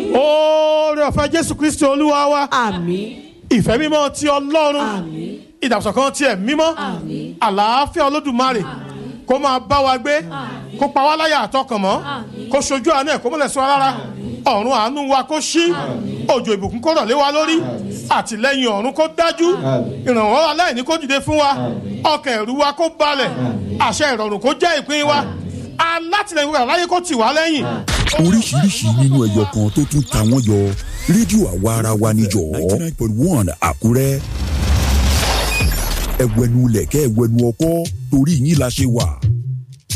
oore ọ̀fẹ́ jésù kristi olúwa wa àmín ìfẹ́ mímọ́ ti ọlọ́run àmín ìdàgbàsókè tiẹ̀ mímọ́ àlàáfíà olódùmarè kó máa bá wa gbé kó pa wá láyà àtọkàn mọ́ kó ṣojú àánú ẹ̀ kó mọ́lẹ̀ sọ rárá ọ̀run àánú wa kó ṣí òjò ìbùkún kó rọ̀ lé wa lórí àtìlẹ́yìn ọ̀run kó dájú ìrànwọ́ aláìní kó dìde fún wa ọkàn ẹ̀rù wa kó balẹ̀ àṣẹ ìrọ̀rùn kó jẹ́ ìpín wa alátìlẹ́yìn wa láyé kó tì wá lẹ́yìn oríṣiríṣi nínú ẹyọ kan tó tún ta wọ́n yọ rédíò àwa ara wa níjọ́ ninety nine point one àkúrẹ́ ẹ̀wẹ̀nu lẹ̀kẹ́ ẹ̀wẹ̀nu ọkọ́ torí yín la ṣe wà